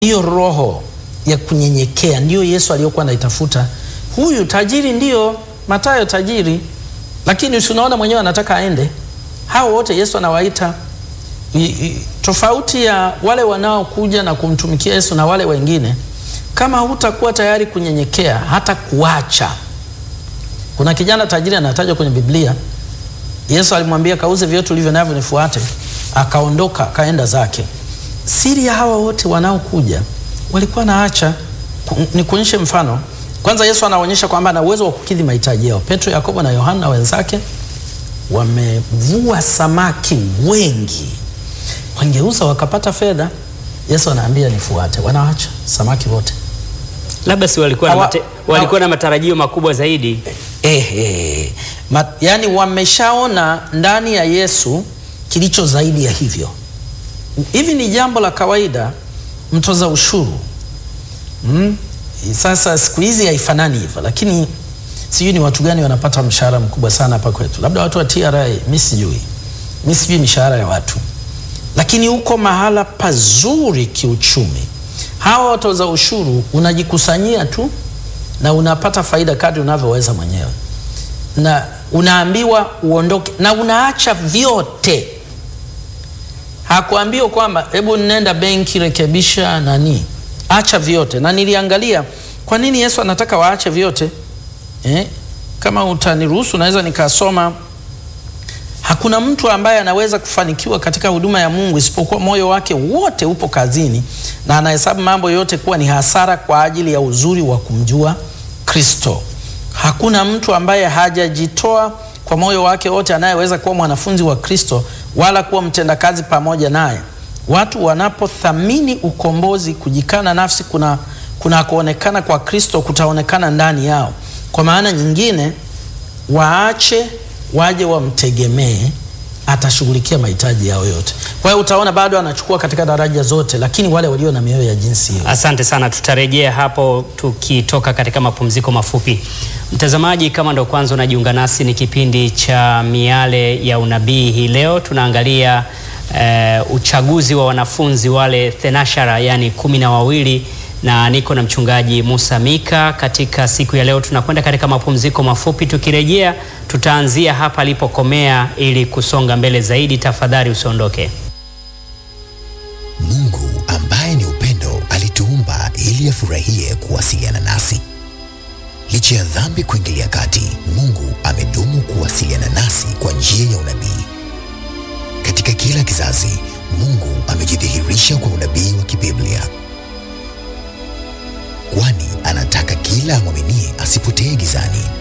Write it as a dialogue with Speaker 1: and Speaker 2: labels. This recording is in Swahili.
Speaker 1: hiyo roho ya kunyenyekea ndiyo Yesu aliyokuwa anaitafuta. Huyu tajiri ndiyo Mathayo tajiri, lakini si unaona mwenyewe anataka aende. Hao wote Yesu anawaita I, I, tofauti ya wale wanaokuja na kumtumikia Yesu na wale wengine, kama hutakuwa tayari kunyenyekea hata kuacha. Kuna kijana tajiri anatajwa kwenye Biblia, Yesu alimwambia kauze vyote ulivyo navyo nifuate, akaondoka akaenda zake. Siri ya hawa wote wanaokuja walikuwa naacha. Ni kuonyeshe mfano kwanza, Yesu anaonyesha kwamba ana uwezo wa kukidhi mahitaji yao. Petro, Yakobo na Yohana wenzake wamevua samaki wengi wangeuza wakapata fedha. Yesu anaambia nifuate, wanaacha samaki wote.
Speaker 2: Labda si walikuwa na,
Speaker 1: Hawa-
Speaker 2: mate, walikuwa na matarajio makubwa zaidi.
Speaker 1: Eh, eh, ma, yani wameshaona ndani ya Yesu kilicho zaidi ya hivyo. Hivi ni jambo la kawaida, mtoza ushuru mm? Sasa siku hizi haifanani hivyo, lakini sijui ni watu gani wanapata mshahara mkubwa sana hapa kwetu, labda watu wa TRA, mi sijui, mi sijui mishahara ya watu lakini uko mahala pazuri kiuchumi. Hawa watoza ushuru unajikusanyia tu na unapata faida kadri unavyoweza mwenyewe, na unaambiwa uondoke na unaacha vyote. Hakuambiwa kwamba hebu nenda benki rekebisha nani, acha vyote. Na niliangalia kwa nini Yesu anataka waache vyote eh? Kama utaniruhusu naweza nikasoma Hakuna mtu ambaye anaweza kufanikiwa katika huduma ya Mungu isipokuwa moyo wake wote upo kazini na anahesabu mambo yote kuwa ni hasara kwa ajili ya uzuri wa kumjua Kristo. Hakuna mtu ambaye hajajitoa kwa moyo wake wote anayeweza kuwa mwanafunzi wa Kristo wala kuwa mtendakazi pamoja naye. Watu wanapothamini ukombozi, kujikana nafsi kuna kuna kuonekana kwa Kristo kutaonekana ndani yao. Kwa maana nyingine, waache waje wamtegemee, atashughulikia mahitaji yao yote. Kwa hiyo utaona bado anachukua katika daraja zote, lakini wale walio na mioyo ya jinsi hiyo.
Speaker 2: Asante sana, tutarejea hapo tukitoka katika mapumziko mafupi. Mtazamaji, kama ndo kwanza unajiunga nasi, ni kipindi cha Miale ya Unabii. Hii leo tunaangalia eh, uchaguzi wa wanafunzi wale thenashara, yani kumi na wawili na niko na mchungaji Musa Mika. Katika siku ya leo tunakwenda katika mapumziko mafupi, tukirejea tutaanzia hapa alipokomea ili kusonga mbele zaidi. Tafadhali usiondoke.
Speaker 3: Mungu ambaye ni upendo alituumba ili afurahie kuwasiliana nasi. Licha ya dhambi kuingilia kati, Mungu amedumu kuwasiliana nasi kwa njia ya unabii. Katika kila kizazi, Mungu amejidhihirisha kwa unabii wa kibiblia, kwani anataka kila amwaminie asipotee gizani